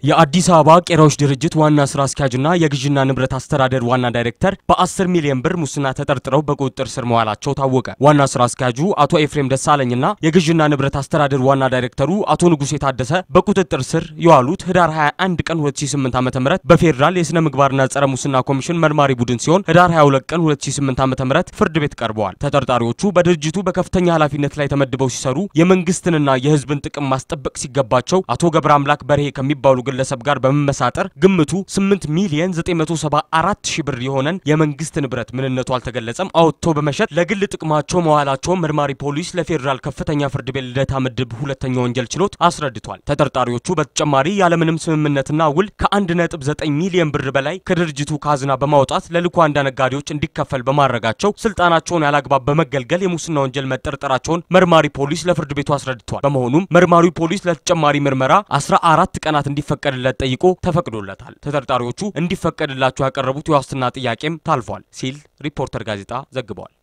የአዲስ አበባ ቄራዎች ድርጅት ዋና ስራ አስኪያጅና የግዥና ንብረት አስተዳደር ዋና ዳይሬክተር በ10 ሚሊዮን ብር ሙስና ተጠርጥረው በቁጥጥር ስር መዋላቸው ታወቀ። ዋና ስራ አስኪያጁ አቶ ኤፍሬም ደሳለኝና የግዥና ንብረት አስተዳደር ዋና ዳይሬክተሩ አቶ ንጉሴ ታደሰ በቁጥጥር ስር የዋሉት ህዳር 21 ቀን 2008 ዓ.ም በፌዴራል የስነ ምግባርና ጸረ ሙስና ኮሚሽን መርማሪ ቡድን ሲሆን ህዳር 22 ቀን 2008 ዓ.ም ፍርድ ቤት ቀርበዋል። ተጠርጣሪዎቹ በድርጅቱ በከፍተኛ ኃላፊነት ላይ ተመድበው ሲሰሩ የመንግስትንና የህዝብን ጥቅም ማስጠበቅ ሲገባቸው አቶ ገብረ አምላክ በርሄ ከሚባሉ ግለሰብ ጋር በመመሳጠር ግምቱ 8 ሚሊዮን 974 ሺህ ብር የሆነን የመንግስት ንብረት ምንነቱ አልተገለጸም አውጥቶ በመሸጥ ለግል ጥቅማቸው መዋላቸውን መርማሪ ፖሊስ ለፌዴራል ከፍተኛ ፍርድ ቤት ልደታ ምድብ ሁለተኛ ወንጀል ችሎት አስረድቷል። ተጠርጣሪዎቹ በተጨማሪ ያለምንም ስምምነትና ውል ከ1.9 ሚሊዮን ብር በላይ ከድርጅቱ ካዝና በማውጣት ለልኳንዳ ነጋዴዎች እንዲከፈል በማድረጋቸው ስልጣናቸውን ያላግባብ በመገልገል የሙስና ወንጀል መጠርጠራቸውን መርማሪ ፖሊስ ለፍርድ ቤቱ አስረድቷል። በመሆኑም መርማሪ ፖሊስ ለተጨማሪ ምርመራ 14 ቀናት እንዲፈቀድለት ጠይቆ ተፈቅዶለታል። ተጠርጣሪዎቹ እንዲፈቀድላቸው ያቀረቡት የዋስትና ጥያቄም ታልፏል ሲል ሪፖርተር ጋዜጣ ዘግቧል።